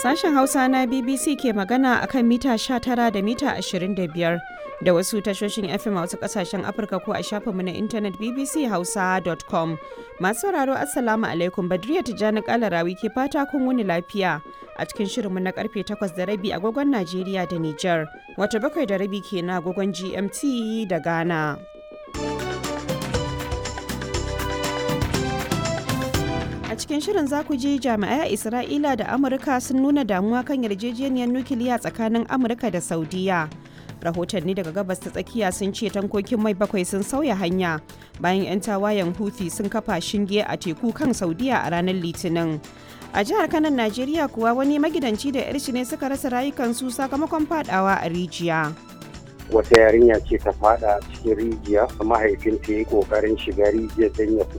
Sashen Hausa na BBC ke magana a kan mita 19 da mita 25 da wasu tashoshin FM a wasu kasashen Afirka ko a shafinmu na intanet bbchausa.com. Masu sauraro Assalamu alaikum Badriya Tijjani Kalarawi ke fata kun wuni lafiya a cikin shirinmu na karfe 8 da rabi agogon Najeriya da Nijar, wata bakwai da rabi ke na agogon GMT da Ghana. A cikin shirin za ku ji jami'ai a Isra'ila da Amurka sun nuna damuwa kan yarjejeniyar nukiliya tsakanin Amurka da Saudiya. Rahotanni daga gabas ta tsakiya sun ce tankokin mai bakwai sun sauya hanya bayan 'yan tawayen Houthi sun kafa shinge a teku kan Saudiya a ranar Litinin. A jihar Kanan Najeriya kuwa wani magidanci da 'yarshi ne suka rasa rayukansu sakamakon fadawa a rijiya. wata yarinya ce ta fada cikin rijiya mahaifinta ya yi kokarin shiga rijiyar don ya